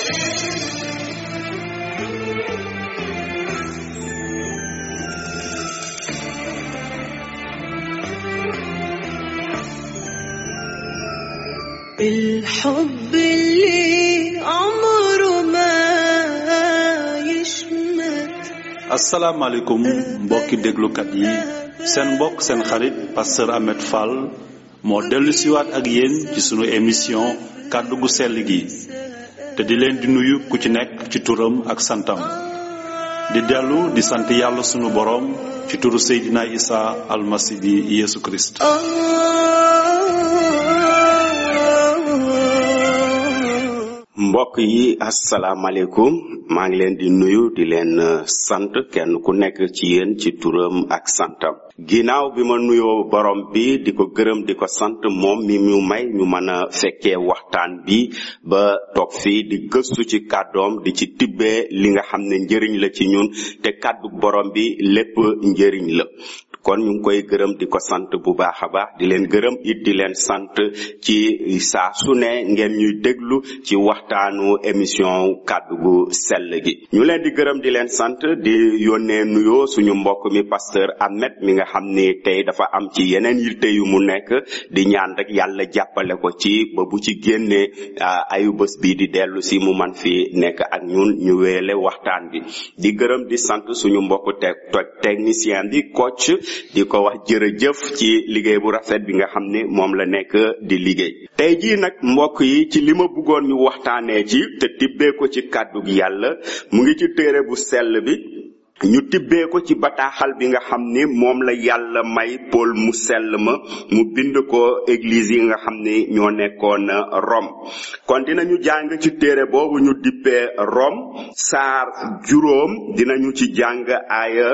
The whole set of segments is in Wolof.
الحب اللي عمره ما يشمت asalaamaaleykum mbokki déglukat yi seen mbokk seen xarit pasteur Ahmed Fall moo dellu siwaat ak yéen ci sunu émission kàddu gu sell gi te di leen di nuyu ku ci nekk ci turam ak santam di dellu di sant yàlla sunu boroom ci turu Seydina Isa almasi bi Yeesu Kirist mbokk yi asalaamaaleykum maa ngi leen di nuyu di leen uh, sant kenn ku nekk ci yéen ci turam ak santam ginnaaw bi ma nuyoo borom bi di ko gërëm di ko sant moom mi ñu may ñu mën a fekkee waxtaan bi ba toog fii di gëstu ci kàddoom di ci tibbee li nga xam ne njëriñ la ci ñun te kàddu borom bi lépp njëriñ la kon ñu ngi koy gërëm di ko sant bu baax a baax di leen gërëm it di leen sant ci saa su ne ngeen ñuy déglu ci waxtaanu émission kàddu gu sell gi ñu leen di gërëm di leen sant di yónnee nuyoo suñu mbokk mi pasteur Ahmed mi nga xam ni tey dafa am ci yeneen yitte yu mu nekk di ñaan rek yàlla jàppale ko ci ba bu ci génnee ayu bés bi di dellu si mu man fi nekk ak ñun ñu weele waxtaan bi di gërëm di sant suñu mbokk te technicien bi coach di ko wax jërëjëf ci liggéey bu rafet bi nga xam ne moom la nekk di liggéey tey jii nag mbokk yi ci li ma bëggoon ñu waxtaanee ci te tibbee ko ci kàddu gi yàlla mu ngi ci téere bu sell bi ñu tibbee ko ci bataaxal bi nga xam ni moom la yàlla may Paul mu sell ma mu bind ko église yi nga xam ni ñoo nekkoon Rome kon dinañu jàng ci téere boobu ñu dippee Rome saar juróom dinañu ci jàng aaya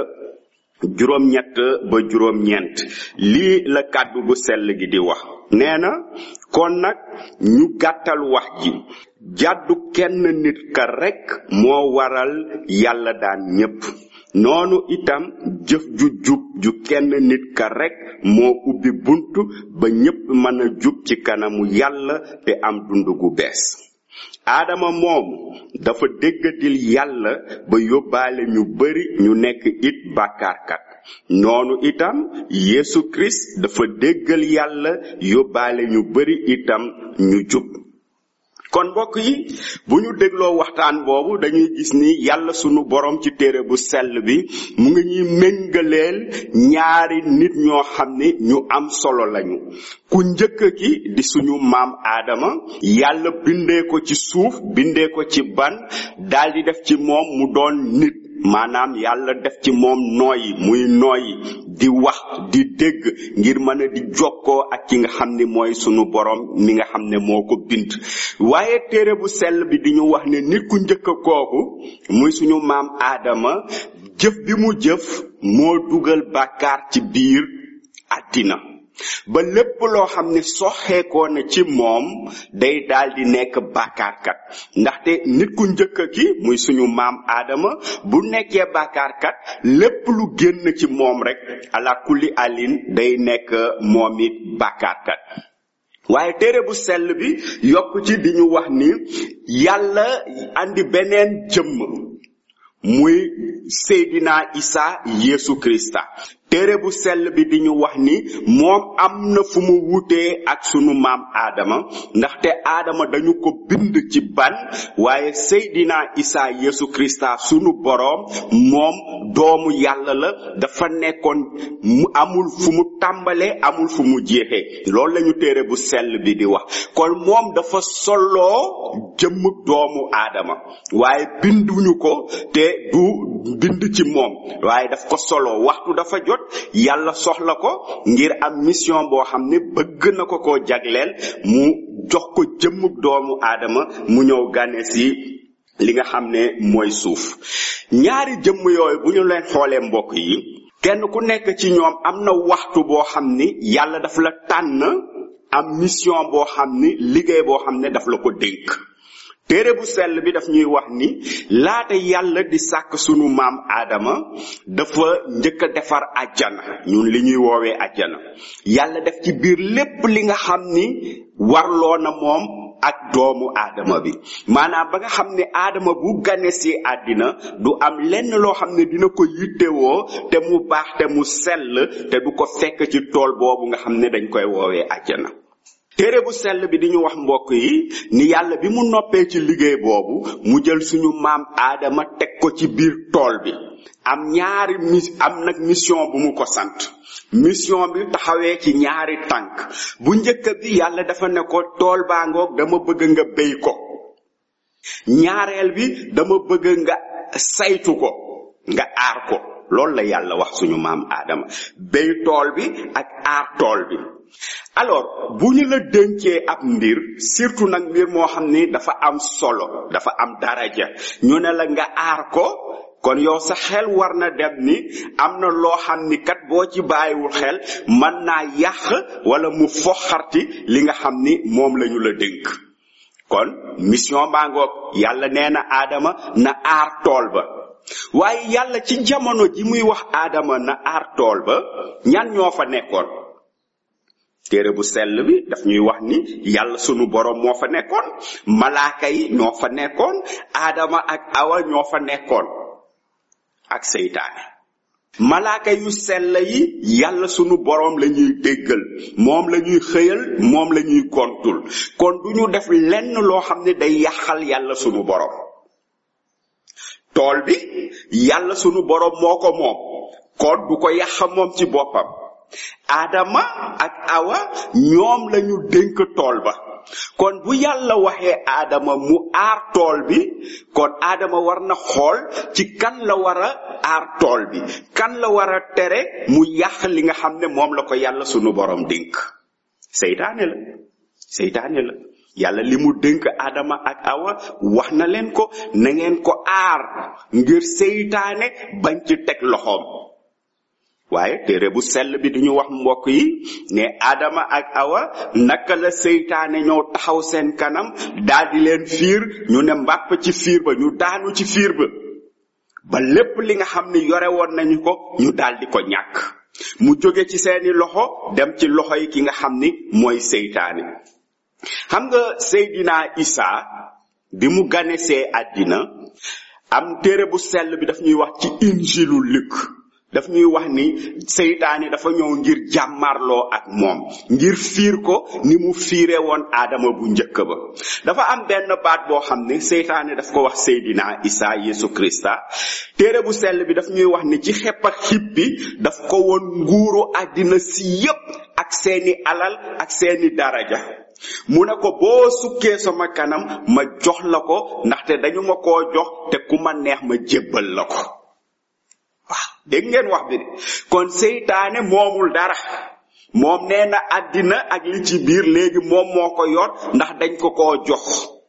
juróom ñett ba juróom ñeent lii la kàddu gu sell gi di wax nee na kon nag ñu gàttal wax ji jàddu kenn nit ka rekk moo waral yàlla daan ñépp noonu itam jëf ju jub ju kenn nit ka rekk moo ubbi bunt ba ñépp mën a jub ci kanamu yàlla te am dund gu bees aadama moom dafa déggadil yàlla ba yóbbaale ñu bari ñu nekk it bàkkaarkat noonu itam Yesu Christ dafa déggal yàlla yóbbaale ñu bari itam ñu jub kon mbokk yi bu ñu dégloo waxtaan boobu dañuy gis ni yàlla sunu borom ci téere bu sell bi mu ngi ñuy méngaleel ñaari nit ñoo xam ni ñu am solo lañu ku njëkk ki di suñu maam aadama yàlla bindee ko ci suuf bindee ko ci ban daldi def ci moom mu doon nit maanaam yàlla def ci moom nooyi muy nooyi di wax di dégg ngir mën a di jokkoo ak ki nga xam ni mooy sunu borom mi nga xam ne moo ko bind waaye téere bu sell bi di ñu wax ne nit ku njëkk kooku muy suñu maam aadama jëf bi mu jëf moo dugal bàkkaar ci biir àddina ba lépp loo xam ne soxeekoo na ci moom day daldi nekk bàkkaarkat ndaxte nit ku njëkk ki muy suñu maam aadama bu nekkee bàkkaarkat lépp lu génn ci moom rek ala kulli alin day nekk moom it bàkkaarkat waaye téere bu sell bi yokk ci di ñu wax ni yàlla andi beneen jëmm muy Seydina Isa Yesu Krista téere bu sell bi di ñu wax ni moom am na fu mu wutee ak sunu maam aadama ndaxte aadama dañu ko bind ci ban waaye seydina isa yesu krista sunu boroom moom doomu yàlla la dafa nekkoon mu amul fu mu tàmbalee amul fu mu jeexee loolu lañu téere bu sell bi di wax kon moom dafa soloo jëmm doomu aadama waaye binduñu ko te du bind ci moom waaye daf ko soloo waxtu dafa jot yàlla soxla ko ngir am mission boo xam ne bëgg na ko koo jagleel mu jox ko jëmmug doomu aadama mu ñëw gane si li nga xam ne mooy suuf ñaari jëmm yooyu bu ñu leen xoolee mbokk yi kenn ku nekk ci ñoom am na waxtu boo xam ni yàlla daf la tànn am mission boo xam ni liggéey boo xam ne daf la ko dénk téere bu sell bi daf ñuy wax ni laata yàlla di sàkk sunu maam aadama dafa njëkk a defar àjjana ñun li ñuy woowee àjjana yàlla def ci biir lépp li nga xam ni warloo na moom ak doomu aadama bi maanaam ba nga xam ne aadama bu gane si àddina du am lenn loo xam ne dina ko yittewoo te mu baax te mu sell te du ko fekk ci tool boobu nga xam ne dañ koy woowee àjjana téere bu sell bi di ñu wax mbokk yi ni yàlla bi mu noppee ci liggéey boobu mu jël suñu maam aadama teg ko ci biir tool bi am ñaari mis am nag mission bu mu ko sant mission bi taxawee ci ñaari tànk bu njëkk bi yàlla dafa ne ko tool baa ngoog dama bëgg nga béy ko ñaareel bi dama bëgg nga saytu ko nga aar ko loolu la yàlla wax suñu maam aadama béy tool bi ak aar tool bi alors bu ñu la dénkee ab mbir surtout nag mbir moo xam ni dafa am solo dafa am daraja ñu ne la nga aar ko kon yow sa xel war na dem ni am na loo xam ni kat boo ci bàyyiwul xel mën naa yàq wala mu foxarti li nga xam ni moom lañu la dénk kon mission baa ngoog yàlla nee na aadama na aar tool ba waaye yàlla ci jamono ji muy wax aadama na aar tool ba ñan ñoo fa nekkoon téere bu sell bi daf ñuy wax ni yàlla sunu borom moo fa nekkoon malaaka yi ñoo fa nekkoon aadama ak awa ñoo fa nekkoon ak seytaane malaaka yu sell yi yàlla sunu borom la ñuy déggal moom la ñuy xëyal moom la ñuy gontul kon du ñu def lenn loo xam ne day yàqal yàlla sunu borom tool bi yàlla sunu borom moo ko moom kon du ko yàq moom ci boppam aadama ak awa ñoom lañu dénk tool ba kon bu yàlla waxee aadama mu aar tool bi kon aadama war na xool ci kan la war a aar tool bi kan la war a tere mu yàq li nga xam ne moom la ko yàlla sunu borom dénk seytaane la seytaane la yàlla li mu dénk aadama ak awa wax na leen ko na ngeen ko aar ngir seytaane bañ ci teg loxoom waaye téere bu sell bi duñu wax mbokk yi ne Adama ak Awa naka la seytaane ñëw taxaw seen kanam daldi leen fiir ñu ne mbàpp ci fiir ba ñu daanu ci fiir ba ba lépp li nga xam ni yore woon nañu ko ñu daldi ko ñàkk mu jóge ci seeni loxo dem ci loxo yi ki nga xam ni mooy seytaane xam nga Seydina Isa bi mu ganesee àddina am téere bu sell bi daf ñuy wax ci injilu Luk daf ñuy wax ni seytaane dafa ñëw ngir jàmmarloo ak moom ngir fiir ko ni mu fiire woon aadama bu njëkk ba dafa am benn baat boo xam ne seytaane daf ko wax seydina isa yesu krista téere bu sell bi daf ñuy wax ni ci xepp ak xippi daf ko woon nguuru àddina si yépp ak seeni alal ak seeni daraja mu ne ko boo sukkee sama kanam ma jox la ko ndaxte dañu ma koo jox te ku ma neex ma jébbal la ko waaw dégg ngeen wax bi de kon seytaane moomul dara moom nee na àddina ak li ci biir léegi moom moo ko yor ndax dañ ko koo jox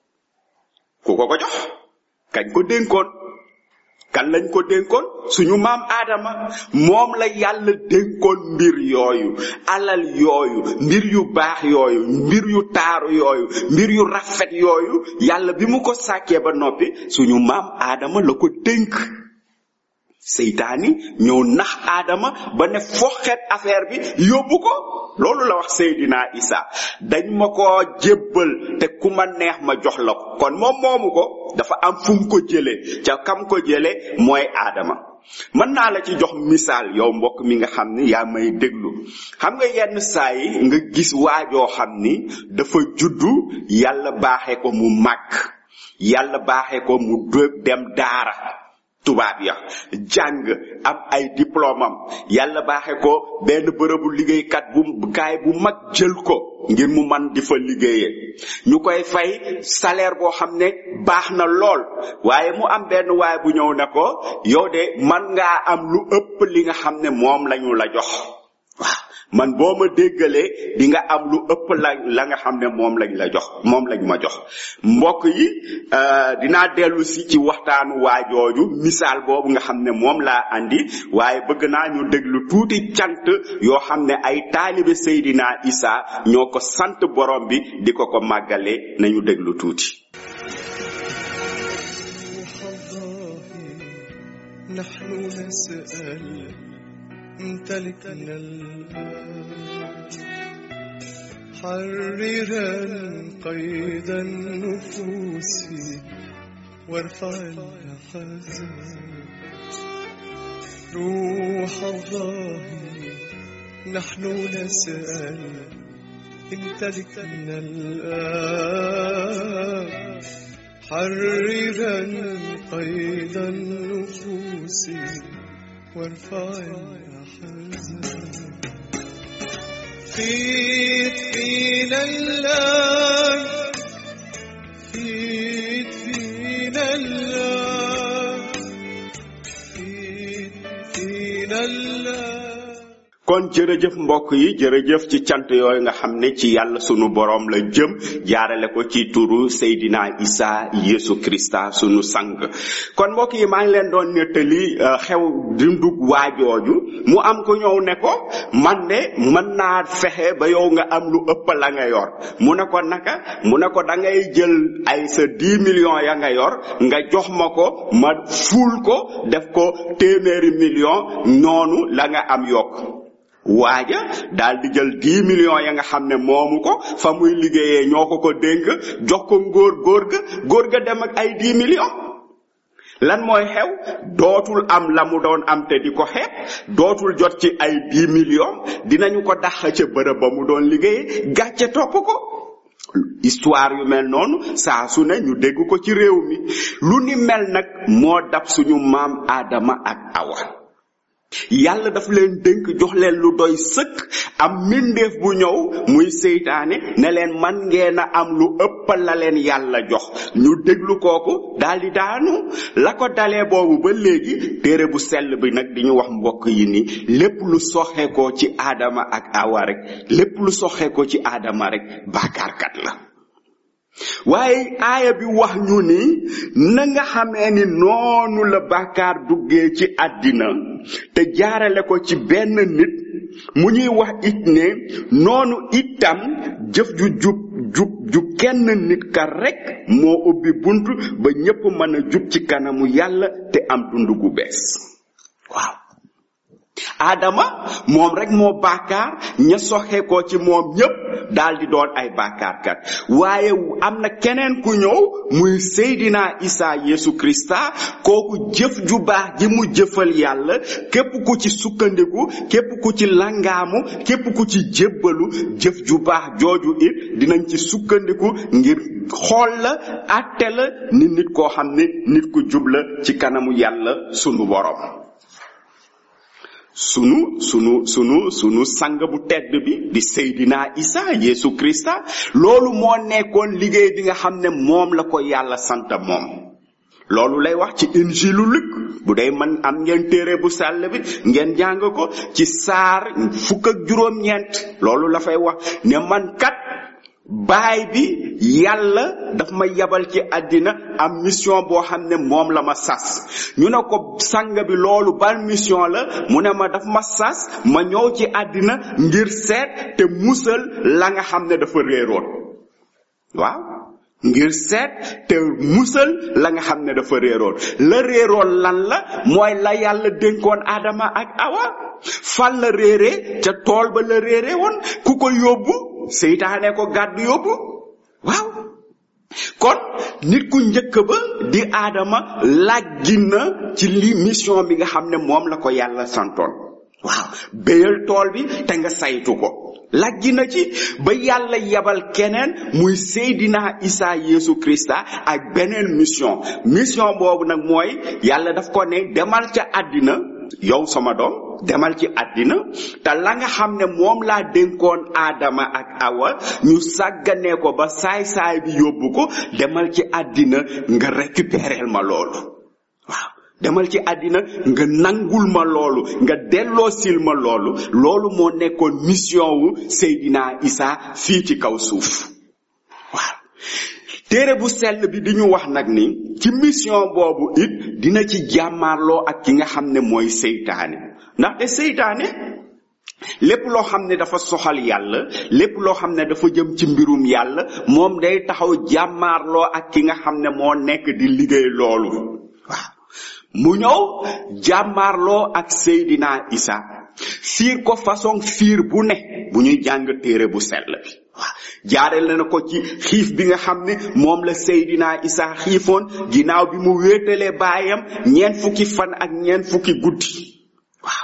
ku ko ko jox kañ ko dénkoon kan lañ ko dénkoon suñu maam aadama moom la yàlla dénkoon mbir yooyu alal yooyu mbir yu baax yooyu mbir yu taaru yooyu mbir yu rafet yooyu yàlla bi mu ko sàkkee ba noppi suñu maam aadama la ko dénk seytaani ñëw nax aadama ba ne foxet affaire bi yóbbu ko loolu la wax Seydina Isa dañ ma ko jébbal te ku ma neex ma jox la ko kon moom moomu ko dafa am fu mu ko jëlee ca kam ko jëlee mooy aadama mën naa la ci jox misaal yow mbokk mi nga xam ni yaa may déglu xam nga yenn saa yi nga gis waajoo xam ni dafa juddu yàlla baaxee ko mu màgg yàlla baaxee ko mu dem daara tubaab ya jàng am ay diplôme am yàlla baaxe ko benn bërëbu liggéeykat bu kaay bu mag jël ko ngir mu man di fa liggéeyee ñu koy fay salaire boo xam ne baax na lool waaye mu am benn waay bu ñëw ne ko yow de man ngaa am lu ëpp li nga xam ne moom lañu la jox waaw man boo ma déggalee di nga am lu ëpp la la nga xam ne moom lañ la jox moom lañ ma jox mbokk yi dinaa dellu si ci waxtaanu waajooju misaal boobu nga xam ne moom laa andi waaye bëgg naa ñu déglu tuuti cant yoo xam ne ay taalibe Seydina Isa ñoo ko sant borom bi di ko ko màggale nañu déglu tuuti نحن نسأل امتلكنا الآن حررا قيد النفوس وارفع الأحزان روح الله نحن نسأل امتلكنا الآن حررا قيد النفوس وارفع الأحزان فيت فينا الآن فيت فينا الآن فيت فينا الآن kon jërëjëf mbokk yi jërëjëf ci cant yooyu nga xam ne ci yàlla sunu borom la jëm jaarale ko ci turu Seydina Isa Yesu Krista sunu sang kon mbokk yi maa ngi leen doon nettali euh, xew dundug waajooju mu am ko ñëw ne ko man de mën naa fexe ba yow nga am lu ëpp la nga yor mu ne ko naka mu ne ko da ngay jël ay sa 10 millions ya nga yor nga jox ma ko ma fuul ko def ko téeméeri million noonu la nga am yokk waaja daal di jël 10 millions ya nga xam ne moomu ko fa muy liggéeyee ñoo ko ko dénk jox ko ngóor góor ga góor ga dem ak ay 10 millions lan mooy xew dootul am la mu doon am te di ko xeeb dootul jot ci ay 10 millions dinañu ko dax ca bërëb ba mu doon liggéeyee gàcce topp ko histoire yu mel noonu saa su ne ñu dégg ko ci réew mi lu ni mel nag moo dab suñu maam Adama ak Awa yàlla daf leen dénk jox leen lu doy sëkk am mbindeef bu ñëw muy seytaane ne leen man ngeen a am lu ëpp la leen yàlla jox ñu déglu kooku daldi daanu la ko dalee boobu ba léegi téere bu sell bi nag di ñu wax mbokk yi ni lépp lu soxe ko ci aadama ak awa rek lépp lu soxe ko ci aadama rek baakaarkat la waaye aaya bi wax ñu ni na nga xamee ni noonu la bàkkaar duggee ci àddina te jaarale ko ci benn nit mu ñuy wax it ne noonu itam jëf ju jub jub ju kenn nit ka rekk moo ubbi bunt ba ñépp mën a jub ci kanamu yàlla te am dund gu bees waaw Adama moom rek moo bàkkaar ña soxe ko ci moom ñépp daldi doon ay bàkkaarkat waaye am na keneen ku ñëw muy Seydina Isa Yesu Krista kooku jëf ju baax ji mu jëfal yàlla képp ku ci sukkandiku képp ku ci langaamu képp ku ci jébbalu jëf ju baax jooju it dinañ ci sukkandiku ngir xool la àtte la ni nit koo xam ne nit ku jub la ci kanamu yàlla sunu borom sunu sunu sunu sunu sang bu tedd bi di Seydina Isa Yesu Krista loolu moo nekkoon liggéey bi nga xam ne moom la ko yàlla sant moom loolu lay wax ci injilu Luk bu dee man am ngeen téere bu sàll bi ngeen jàng ko ci saar fukk ak juróom-ñeent loolu la fay wax ne man kat baay bi yàlla daf ma yabal ci àddina am mission boo xam ne moom la ma sas ñu ne ko sang bi loolu ban mission la mu ne ma daf ma sas ma ñëw ci àddina ngir seet te musal la nga xam ne dafa réeroon waaw ngir seet te musal la nga xam ne dafa réeroon la réeroon lan la mooy la yàlla dénkoon Adama ak Awa fan la réeree ca tool ba la réeree woon ku ko yóbbu seytaane ko gàddu yóbbu waaw kon nit ku njëkk ba di aadama làggi na ci li mission bi nga xam ne moom la ko yàlla santoon waaw béyal tool bi te nga saytu ko làggi na ci ba yàlla yabal keneen muy Seydina Isa Yesu Krista ak beneen mission mission boobu nag mooy yàlla daf ko ne demal ca àddina yow sama doom demal ci àddina te la nga xam ne moom laa dénkoon aadama ak awa ñu sàgganee ko ba saay-saay bi yóbbu ko demal ci àddina nga récupérer ma loolu waaw demal ci àddina nga nangul ma loolu nga delloo sil ma loolu loolu moo nekkoon mission wu Seydina Isa fii ci kaw suuf waaw téere bu sell bi di ñu wax nag ni ci mission boobu it dina ci jàmmaarloo ak ki nga xam ne mooy seytaane ndaxte seytaane lépp loo xam ne dafa soxal yàlla lépp loo xam ne dafa jëm ci mbirum yàlla moom day taxaw jàmmaarloo ak ki nga xam ne moo nekk di liggéey loolu waaw mu ñëw jàmmaarloo ak Seydina Isa fiir ko façon fiir bu ne bu ñuy jàng téere bu sell bi waaw jaarale na ko ci xiif bi nga xam ne moom la Seydina Isa xiifoon ginnaaw bi mu wéetalee baayam ñeent fukki fan ak ñeent fukki guddi waaw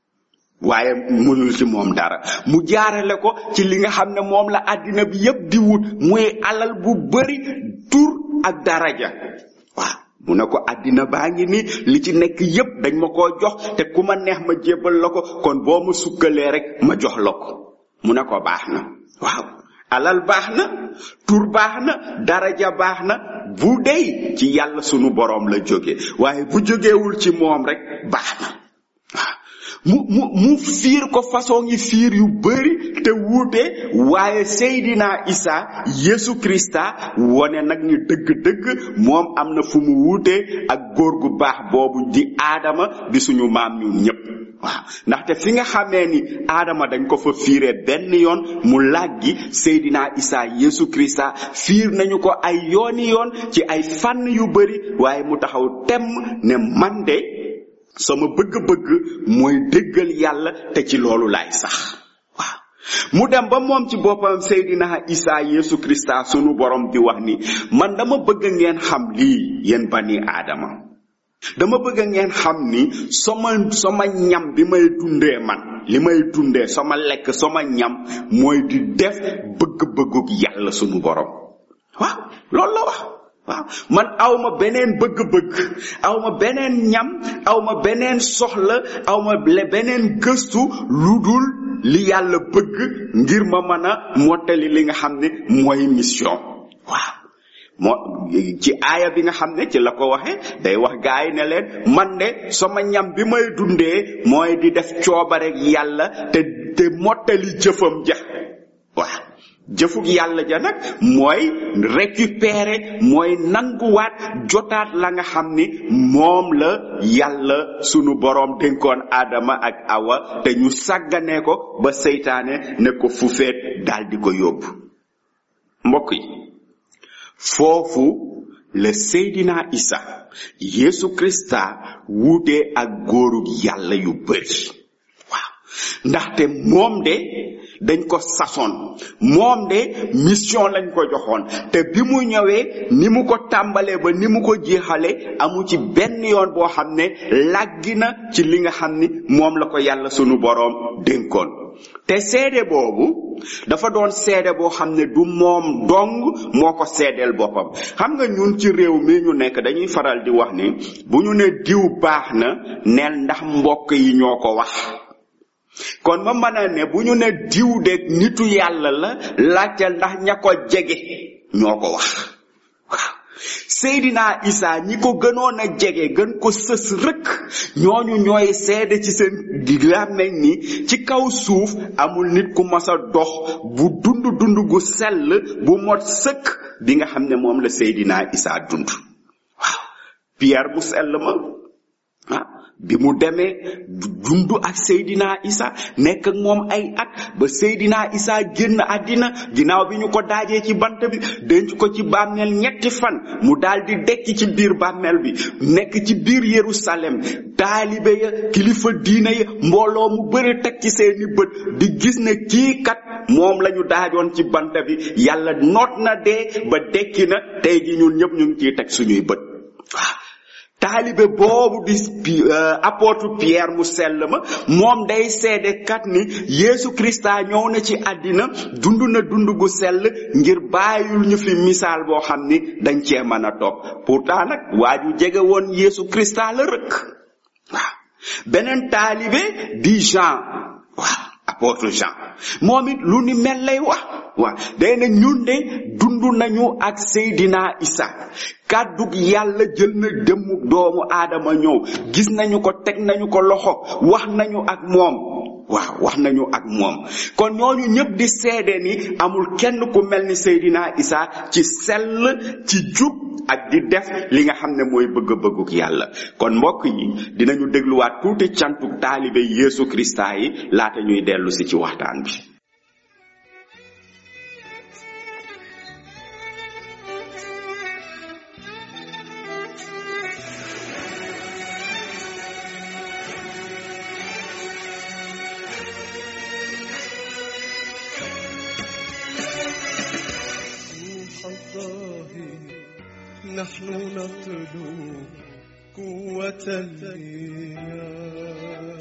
waaye mënul ci moom dara mu jaarale ko ci li nga xam ne moom la àddina bi yépp di wut muy alal bu bari tur ak daraja waaw mu ne ko àddina baa ngi ni li ci nekk yépp dañ ma koo jox te ku ma neex ma jébbal la ko kon boo ma sukkalee rek ma jox la ko mu ne ko baax na waaw alal baax na tur baax na daraja baax na bu dey ci yàlla sunu boroom la jóge waaye bu jógewul ci moom rek baax na waaw mu mu mu fiir ko façon yi fiir yu bari te wuute waaye Seydina Isa Yesu Krista wone nag ni dëgg-dëgg moom am na fu mu wuute ak góor gu baax boobu di aadama di suñu maam ñun ñépp waaw ndaxte fi nga xamee ni aadama dañ ko fa fiire benn yoon mu làggi Seydina Isa Yesu Krista fiir nañu ko ay yooni yoon ci ay fànn yu bari waaye mu taxaw temm ne man de sama bëgg-bëgg mooy déggal yàlla te ci loolu laay sax waaw mu dem ba moom ci boppam Seydina Isa Yesu Krista sunu borom di wax ni man dama bëgg ngeen xam lii yéen bani aadama dama bëgg ngeen xam ni sama sama ñam bi may dundee man li may dundee sama lekk sama ñam mooy di def bëgg-bëgguk yàlla sunu borom waaw loolu la wax waaw man awma beneen bëgg-bëgg awma beneen ñam awma beneen soxla awma beneen gëstu lu dul li yàlla bëgg ngir ma mën a mottali li nga xam ne mooy mission waaw moo ci aaya bi nga xam ne ci la ko waxe day wax gaay ne leen man de sama ñam bi may dundee mooy di def coobarek yàlla te te mottali jëfam ja waaw jëfug yàlla ja nag mooy récupérer mooy nanguwaat jotaat la nga xam ni moom la yàlla sunu boroom dénkoon aadama ak awa te ñu sàgganee ko ba seytaane ne ko fu feet daldi ko yóbbu mbokk yi foofu la Seydina Isa Yesu Krista wuute ak góorug yàlla yu bari waaw ndaxte moom de dañ ko sasoon moom de mission lañ ko joxoon te bi mu ñëwee ni mu ko tàmbalee ba ni mu ko jeexale amu ci benn yoon boo xam ne làggi na ci li nga xam ni moom la ko yàlla sunu boroom dénkoon te seede boobu dafa doon seede boo xam ne du moom dong moo ko seedeel boppam xam nga ñun ci réew mi ñu nekk dañuy faral di wax ni bu ñu ne diw baax na neel ndax mbokk yi ñoo ko wax kon ma mën a ne bu ñu ne diw de nitu yàlla la laajteel ndax ña ko jege ñoo ko wax waaw Seydina Isa ñi ko gënoon a jege gën ko sës rëkk ñooñu ñooy seede ci seen làmmeñ ni ci kaw suuf amul nit ku mas a dox bu dund dund gu sell bu mot sëkk bi nga xam ne moom la Seydina Isa dund waaw Pierre mu sell ma ah bi mu demee dund ak Seydina Isa nekk ak moom ay at ba Seydina Isa génn àddina ginnaaw bi ñu ko daajee ci bant bi denc ko ci bàmmeel ñetti fan mu daldi dekki ci biir bàmmeel bi nekk ci biir Yerusalem taalibe ya kilifa diine ya mbooloo mu bëri teg ci seeni bët di gis ne kii kat moom lañu daajoon ci bant bi yàlla noot na dee ba dekki na tey ji ñun ñëpp ñu ngi ciy teg suñuy bët waaw taalibe boobu di apôtre Pierre mu sell ma moom day seede kat ni Yeesu Krista ñëw na ci àddina dund na dund gu sell ngir bàyyul ñu fi misaal boo xam ni dañ cee mën a topp pourtant nag waa ju jege woon Yeesu Krista la rëkk waaw beneen taalibe di Jean waaw apôtre Jean moom it lu ni mel lay wax waaw day na ñun de dund nañu ak Seydina Isa kàddug yàlla jël na dëmmu doomu aadama ñëw gis nañu ko teg nañu ko loxo wax nañu ak moom waaw wax nañu ak moom kon ñooñu ñëpp di seede ni amul kenn ku mel ni Seydina Isa ci sell ci jub ak di def li nga xam ne mooy bëgg-bëgguk yàlla kon mbokk yi dinañu dégluwaat tuuti cantuk taalibe Yeesu Krista yi laata ñuy dellu si ci waxtaan bi نحن نطلب قوة الإيمان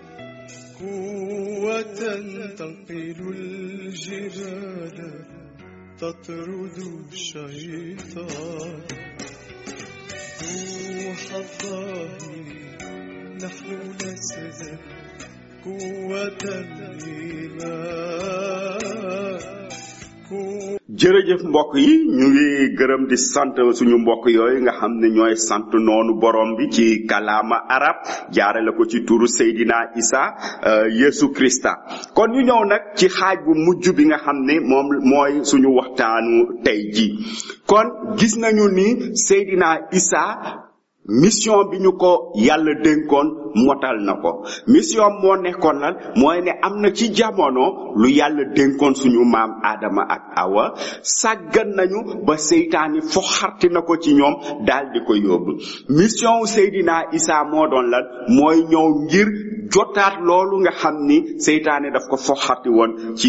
قوة تنقل الجبال تطرد الشيطان روح الله نحن نسجد قوة الإيمان قوة jërëjëf mbokk yi ñu ngi gërëm di sant suñu mbokk yooyu nga xam ne ñooy sant noonu borom bi ci kalaama arab jaarale ko ci turu Seydina Isa euh, Yesu Krista kon ñu ñëw nag ci xaaj bu mujj bi nga xam ne moom mooy suñu waxtaanu tey ji kon gis nañu ni Seydina Isa mission bi ñu ko yàlla dénkoon motal na ko mission moo nekkoon lan mooy ne am na ci jamono lu yàlla dénkoon suñu maam Adama ak Awa sàggan nañu ba seytaani foxarti na ko ci ñoom daal di ko yóbbu mission wu Seydina Isa moo doon lan mooy ñëw ngir jotaat loolu nga xam ni seytaane daf ko foxarti woon ci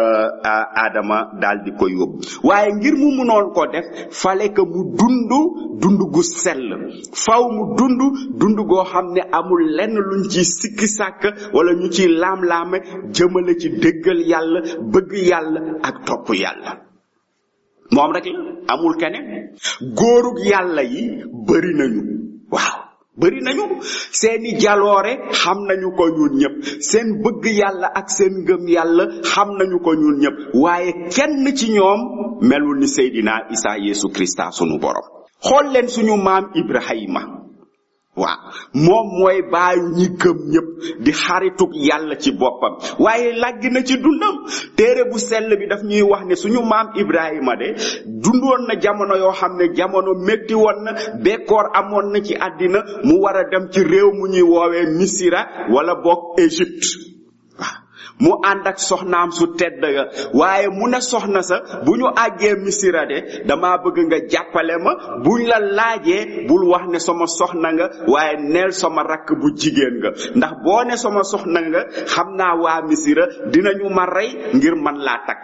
Adama daal di ko yóbbu waaye ngir mu munoon ko def fale que mu dund dund gu sell faw mu dund dund goo xam ne amul lenn luñ ci sikki sàkk wala ñu ci laam-laame jëmale ci déggal yàlla bëgg yàlla ak topp yàlla moom rek la amul keneen góorug yàlla yi bari nañu waaw bari nañu seeni jaloore xam nañu ko ñun ñëpp seen bëgg yàlla ak seen ngëm yàlla xam nañu ko ñun ñëpp waaye kenn ci ñoom melul ni Seydina Isa Yesu Krista sunu borom xool leen suñu maam Ibrahima waaw moom mooy baayu ñi gëm ñëpp di xaritug yàlla ci boppam waaye làgg na ci dundam téere bu sell bi daf ñuy wax ne suñu maam Ibrahima de dundoon na jamono yoo xam ne jamono métti woon na bekkoor amoon na ci àddina mu war a dem ci réew mu ñuy woowee Misira wala boog Égypte mu ànd ak soxnaam su tedd ga waaye mu ne soxna sa bu ñu àggee misira de dama bëgg nga jàppale ma buñ la laajee bul wax ne sama soxna nga waaye neel sama rakk bu jigéen nga ndax boo ne sama soxna nga xam naa waa misira dinañu ma rey ngir man laa takk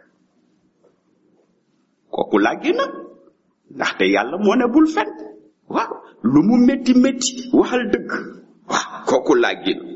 kooku làggi na ndaxte yàlla moo ne bul fen waaw lu mu métti métti waxal dëgg waaw kooku làggi na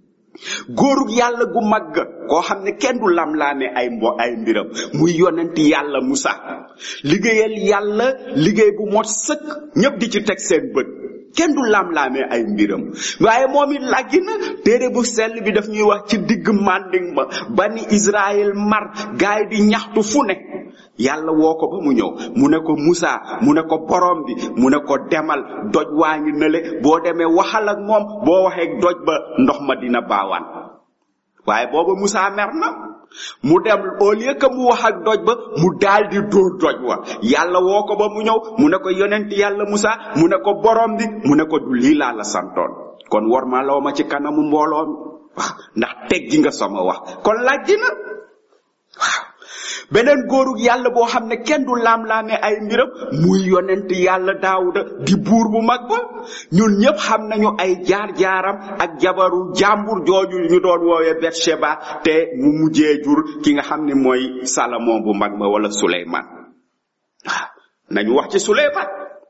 góorug yàlla gu màgg koo xam ne kenn du lam-laame ay mbo ay mbiram muy yonent yàlla Musa liggéeyal yàlla liggéey bu mot sëkk ñépp di ci teg seen bët kenn du lam-laame ay mbiram waaye moom it làggi na téere bu sell bi daf ñuy wax ci digg manding ma bani Israël mar gaay di ñaxtu fu ne yàlla woo ko ba mu ñëw mu ne ko Musa mu ne ko borom bi mu ne ko demal doj waa ngi nële boo demee waxal ak moom boo waxee doj ba ndox ma dina baawaan waaye booba Musa mer na mu dem au lieu que mu wax ak doj ba mu daal di dóor doj wa yàlla woo ko ba mu ñëw mu ne ko yonent yàlla Musa mu ne ko borom bi mu ne ko du lii laa la santoon kon war ma loo ma ci kanamu mbooloo mi waaw ndax teggi nga sama wax kon laaj na waaw beneen góorug yàlla boo xam ne kenn du laam-laame ay mbiram muy yonent yàlla daawuda di buur bu mag ba ñun ñépp xam nañu ay jaar-jaaram ak jabaru jàmbur jooju ñu doon woowee Betsheba te mu mujjee jur ki nga xam ne mooy Salomon bu mag ma wala Suleyman waaw nañu wax ci Suleyman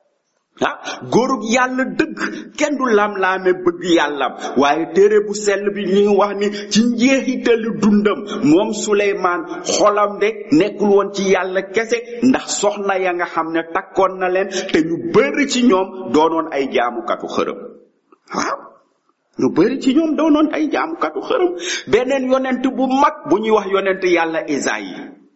ah góorug yàlla dëgg kenn du lam-laame bëgg yàllam waaye téere bu sell bi ñu ngi wax ni ci njeexitali dundam moom suleymaan xolam de nekkul woon ci yàlla kese ndax soxna ya nga xam ne takkoon na leen te ñu bëri ci ñoom doonoon ay jaamukatu xërëm waaw ñu bëri ci ñoom doonoon ay jaamukatu xërëm beneen yonent bu mag bu ñuy wax yonent yàlla Isaïe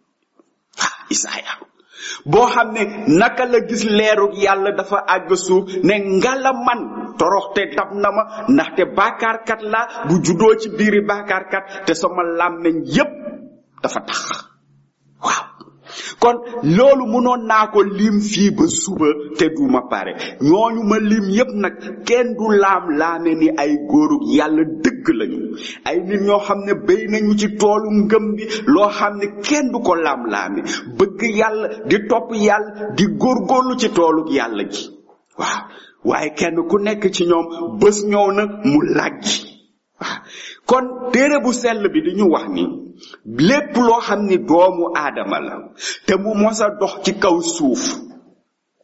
ah Isaïe boo xam ne naka la gis leerug yàlla dafa àgg suuf ne ngala man toroxte dab na ma ndaxte baakaarkat la bu juddoo ci biiri baakaarkat te sama làmmeñ yépp dafa tax waaw kon loolu mënoon naa ko lim fii ba suba te du ma pare ñooñu ma lim yépp nag kenn du laam laame ni ay góorug yàlla dëgg lañu ay nit ñoo xam ne béy nañu ci toolu ngëm bi loo xam ne kenn du ko laam laame bëgg yàlla di topp yàlla di góorgóorlu ci toolug yàlla gi waaw waaye kenn ku nekk ci ñoom bés ñëw na mu làggi waaw kon téere bu sell bi di ñu wax ni lépp loo xam ni doomu aadama la te mu mos a dox ci kaw suuf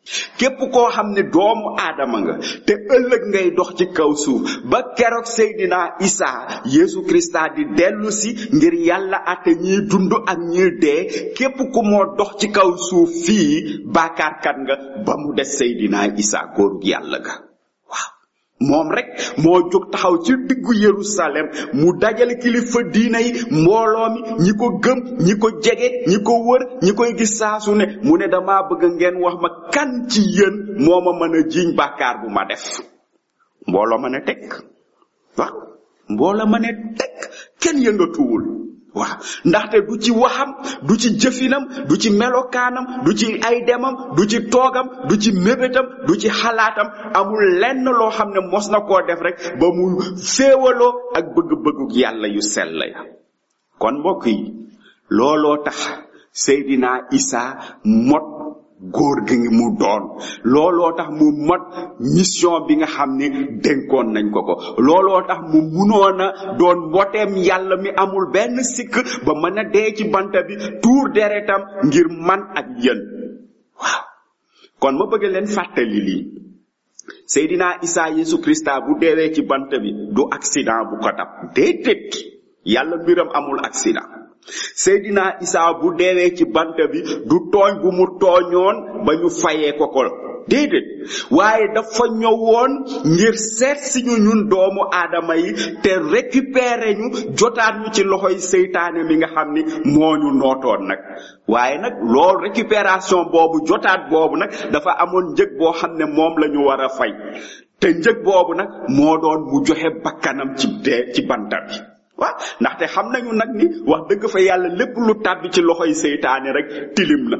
képp koo xam ne doomu aadama nga te ëllëg ngay dox ci kaw suuf ba keroog Seydina Isa Yeesu Krista di dellu si ngir yàlla ate ñiy dund ak ñiy dee képp ku moo dox ci kaw suuf fii baakaarkat nga ba mu des Seydina Isa góorug yàlla ga waaw moom rek moo jóg taxaw ci diggu Yerusalem mu dajale kilifa diina yi mbooloo mi ñi ko gëm ñi ko jege ñi ko wër ñi koy gis saasu ne mu ne dama bëgg ngeen wax ma kan ci yéen moo ma mën a jiiñ bàkkaar bu ma def mbooloo ma ne teg waaw mbooloo ma ne teg kenn yëngatuwul waaw ndaxte du ci waxam du ci jëfinam du ci melokaanam du ci ay demam du ci toogam du ci mébétam du ci xalaatam amul lenn loo xam ne mos na koo def rek ba mu féewaloo ak bëgg-bëggu yàlla yu sell ya kon mbokk yi looloo tax Seydina Isa mot góor gi ngi mu doon looloo tax mu mot mission bi nga xam ni dénkoon nañ ko ko looloo tax mu munoon a doon mboteem yàlla mi amul benn sikk ba mën a dee ci banta bi tuur deretam ngir man ak yéen waaw kon ma bëgg leen fàttali lii Seydina Isa Yesu Krista bu deewee ci bant bi du accident bu ko dab déedéet yàlla mbiram amul accident Seydina Isa bu deewee ci bant bi du tooñ bu mu tooñoon ba ñu fayee ko ko déedéet waaye dafa ñëwoon ngir seet si ñu ñun doomu aadama yi te récupérer ñu jotaat ñu ci loxoy seytaane mi nga xam ni moo ñu nootoon nag waaye nag loolu récupération boobu jotaat boobu nag dafa amoon njëg boo xam ne moom la ñu war a fay te njëg boobu nag moo doon mu joxe bakkanam ci dee ci banta bi waaw ndaxte xam nañu nag ni wax dëgg fa yàlla lépp lu tàbbi ci loxoy seytaane rek tilim na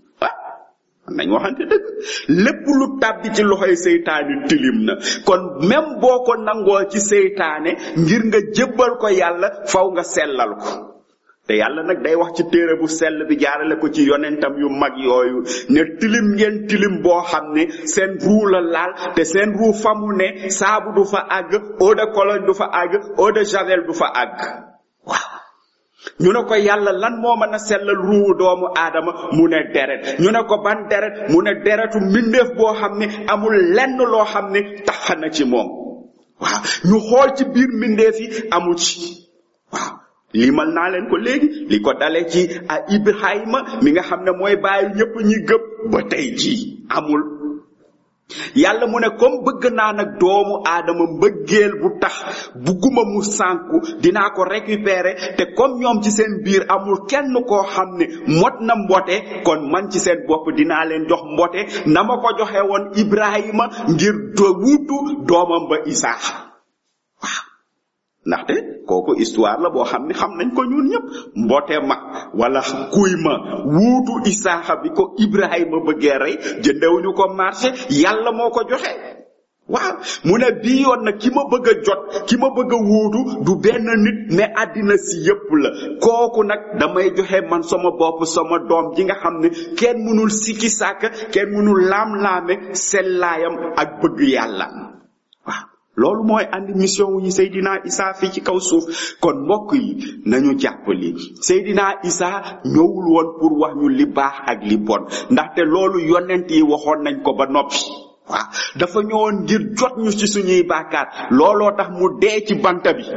nañ waxante dëgg lépp lu tàbbi ci loxoy seytaane tilim na kon même boo ko nangoo ci seytaane ngir nga jébbal ko yàlla faw nga sellal ko te yàlla nag day wax ci téere bu sell bi jaarale ko ci yonentam yu mag yooyu ne tilim ngeen tilim boo xam ne seen ruu la laal te seen ruu fa mu ne saabu du fa àgg eau de cologne du fa àgg eau de javel du fa àgg waaw ñu ne ko yàlla lan moo mën a sellal ruuwu doomu aadama mu ne deret ñu ne ko ban deret mu ne deretu mbindeef boo xam ne amul lenn loo xam ne tax na ci moom waaw ñu xool ci biir mbindeef yi amu ci waaw limal naa leen ko léegi li ko dale ci a Ibrahima mi nga xam ne mooy bàyyi ñëpp ñi gëp ba tey jii amul yàlla mu ne comme bëgg naa nag doomu aadama mbëggeel bu tax bugguma mu sànku dinaa ko récupérer te comme ñoom ci seen biir amul kenn koo xam ne mot na mbote kon man ci seen bopp dinaa leen jox mbote na ma ko joxe woon Ibrahima ngir do wuutu doomam ba Isaaxa waaw ndaxte kooku histoire la boo xam ne xam nañ ko ñun ñëpp mboote ma wala kuy ma wuutu isaaxa bi ko ibrahima bëggee rey jëndewuñu ko marché yàlla moo ko joxe waaw mu ne bii yoon nag ki ma bëgg a jot ki ma bëgg a wuutu du benn nit mais àddina si yépp la kooku nag damay joxe man sama bopp sama doom ji nga xam ne kenn mënul sikki sàkk kenn mënul laam-laame sellaayam ak bëgg yàlla waaw loolu mooy andi mission wu ñu Seydina Isa fii ci kaw suuf kon mbokk yi nañu jàpp li Seydina Isa ñëwul woon pour wax ñu li baax ak li bon ndaxte loolu yonent yi waxoon nañ ko ba noppi waaw dafa ñëwoon ngir jot ñu ci suñuy baakaar looloo tax mu dee ci banta bi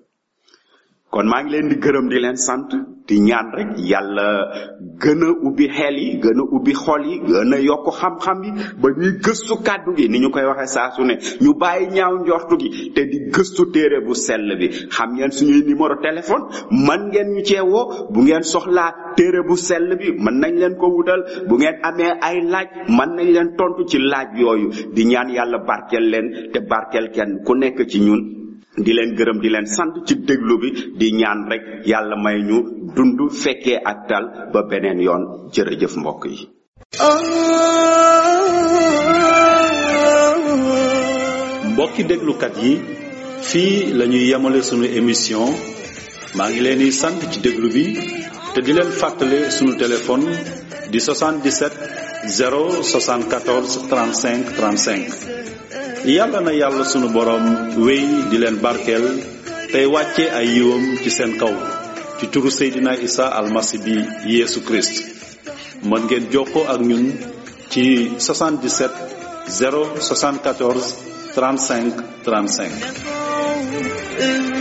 kon maa ngi leen di gërëm di leen sant di ñaan rek yàlla gën a ubbi xel yi gën a ubbi xol yi gën a yokk xam-xam yi ba ñuy gëstu kàddu gi ni ñu koy waxee saa su ne ñu bàyyi ñaaw njortu gi te di gëstu téere bu sell bi xam ngeen suñuy numéro téléphone man ngeen ñu cee woo bu ngeen soxlaa téere bu sell bi mën nañ leen ko wutal bu ngeen amee ay laaj mën nañ leen tontu ci laaj yooyu di ñaan yàlla barkeel leen te barkeel kenn ku nekk ci ñun di leen gërëm di leen sant ci déglu bi di ñaan rek yàlla may ñu dund fekkee ak tal ba beneen yoon jërëjëf mbokk yi mbokki déglukat yi fii la ñuy yemale sunu émission maa ngi leen di sant ci déglu bi te di leen fàttale sunu téléphone di 77 074 35 35 yàlla na yàlla sunu boroom wéy di leen barkeel tey wàcce ay yiwam ci seen kaw ci turu Seydina Isa almasi bi Yeesu Christ mën ngeen jokkoo ak ñun ci 77 074 35 35